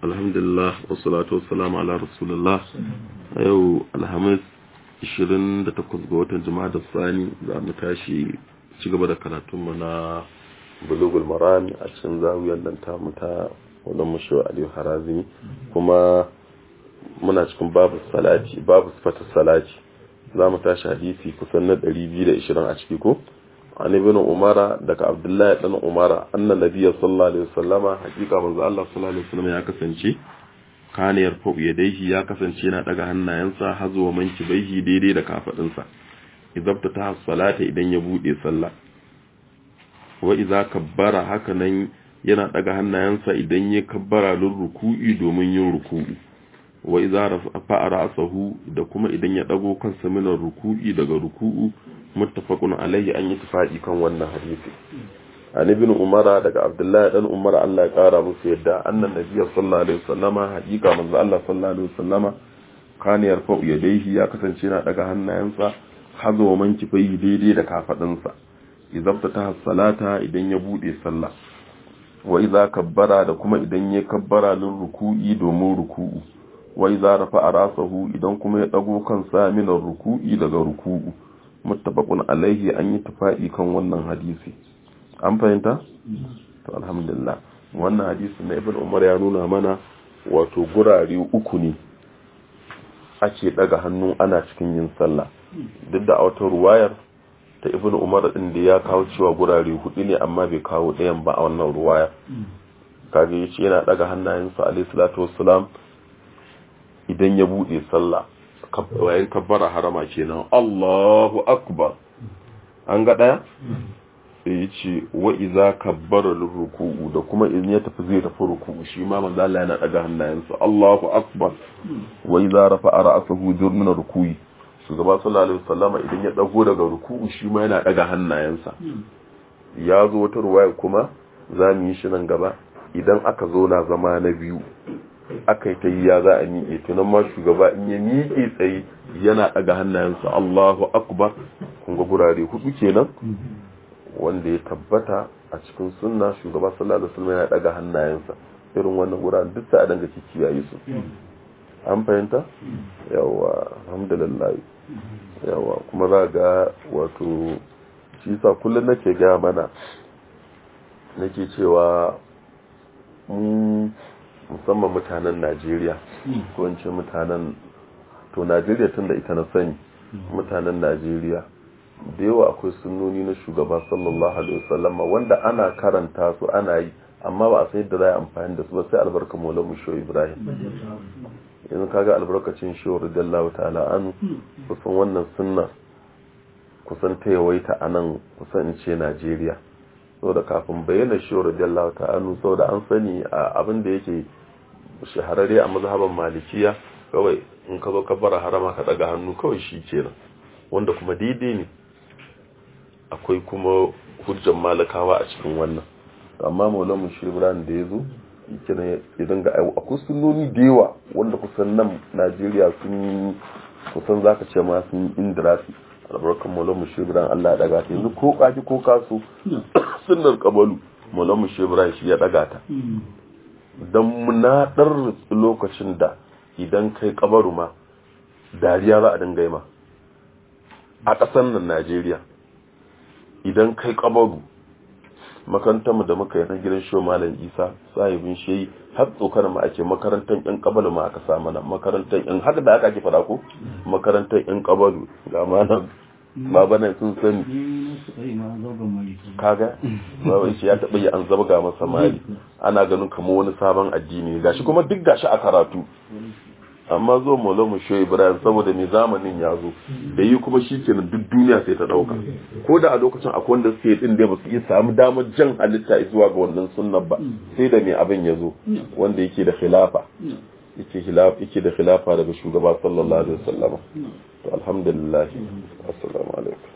alhamdulillah wassalatu wassalamu ala rasulullah a yau alhamis 28 ga watan jima'a da sani za mu tashi ci gaba da karatunmu na bulugul marami a cikin zawiyar nan tamu ta wadda mushe aliyu harazimi kuma muna cikin babu salati babu sifatar salati za mu tashi hadisi kusan na 220 a ciki ko an ibn umara daga abdullahi dan umara annan nabiyyi sallallahu alaihi wasallama hakika manzo Allah sallallahu alaihi wasallam ya kasance kana yarfa'u yadayhi ya kasance yana daga hannayensa hazuwa manki baihi daidai da kafadinsa idabta ta salata idan ya bude sallah wa idza kabbara haka nan yana daga hannayensa idan ya kabbara lin ruku'i domin yin ruku'u wa idza rafa'a ra'sahu da kuma idan ya dago kansa min ruku'i daga ruku'u muttafaqun alayhi an yi tafadi kan wannan hadisi an ibn umara daga abdullahi dan umara Allah ya kara musu yadda annan nabiyyi sallallahu alaihi wasallama hakika manzo Allah sallallahu alaihi wasallama kana yarfa'u yadayhi ya kasance yana daga hannayensa hazo man kifai daidai da kafadinsa izabta ta salata idan ya bude sallah wa idza kabbara da kuma idan ya kabbara lin ruku'i domin ruku'u wa idza rafa'a rasahu idan kuma ya dago kansa min ruku'i daga ruku'u muttafaqun alaihi an yi tafa'i kan wannan hadisi an fahimta to alhamdulillah wannan hadisi na ibn umar ya nuna mana wato gurare uku ne ake daga hannu ana cikin yin sallah duk da a wata ruwayar ta ibn umar din da ya kawo cewa gurare hudu ne amma bai kawo ɗayan ba a wannan ruwaya kage yace yana daga hannayensa alayhi salatu wassalam idan ya bude sallah wayan kabbara harama kenan Allahu akbar an ga daya sai yace wa iza kabbara ruku'u da kuma in ya tafi zai tafi ruku'u shi ma manzo Allah yana daga hannayensa Allahu akbar wa iza rafa'a ra'sahu jurmina ruku'i shugaba sallallahu alaihi wasallama idan ya dago daga ruku'u shi ma yana daga hannayensa ya zo wata ruwaya kuma za mu yi shi nan gaba idan aka zo na zama na biyu aka yi ta yi ya za a miƙe tunan ma shugaba in ya miƙe tsaye yana daga hannayensa Allahu akbar kun ga gurare hudu kenan wanda ya tabbata a cikin sunna shugaba sallallahu alaihi wasallam yana daga hannayensa irin wannan guraren duk sai a danga kiyaye su an fahimta yawa alhamdulillah yawa kuma za ga wato shi sa kullum nake ga mana nake cewa mu musamman mutanen Najeriya ko in ce mutanen to Najeriya tun da ita na sani mutanen Najeriya da yawa akwai sunnoni na shugaba sallallahu alaihi wasallama wanda ana karanta su ana yi amma ba a san yadda za a amfani da su ba sai albarka maulamu shoyi ibrahim yanzu kaga albarkacin shehu radiyallahu ta'ala anu kusan wannan sunna kusan ta yawaita a nan kusan in ce najeriya saboda kafin bayyana shehu radiyallahu ta'ala anu saboda an sani a abin da yake shahararre a mazhaban malikiya kawai in ka zo ka bara harama ka daga hannu kawai shi kenan wanda kuma daidai ne akwai kuma hujjan malakawa a cikin wannan amma maulamu shi ibrahim da ya zo idan ga akwai sunoni da yawa wanda kusan nan najeriya sun kusan za ka ce ma sun indirasi albarkan maulamu shi ibrahim allah ya daga ta yanzu ko kaji ko kaso sunnar kabalu maulamu shi ibrahim shi ya daga ta don munaɗar lokacin da idan kai kabaru ma dariya za a dinga yi ma a ƙasar nan najeriya idan kai kabaru makarantarmu da muka yi na gidan shi malam isa sahibin shi har tsokar ma ake makarantar yan kabalu ma aka sa mana makarantar yan haka da aka ake fada ko makarantar yan kabalu ga malam baba nan sun sani kaga baba shi ya taba yi an zabga masa mali ana ganin kamar wani sabon addini gashi kuma duk gashi a karatu amma zo mu shoyi ibrahim saboda mai zamanin ya zo da yi kuma shi kenan duk duniya sai ta dauka ko da a lokacin akwai wanda suke din da ba su iya samu damar jan halitta zuwa ga wannan sunnan ba sai da mai abin ya zo wanda yake da khilafa yake khilafa yake da khilafa daga shugaba sallallahu alaihi wasallam to alhamdulillah assalamu alaikum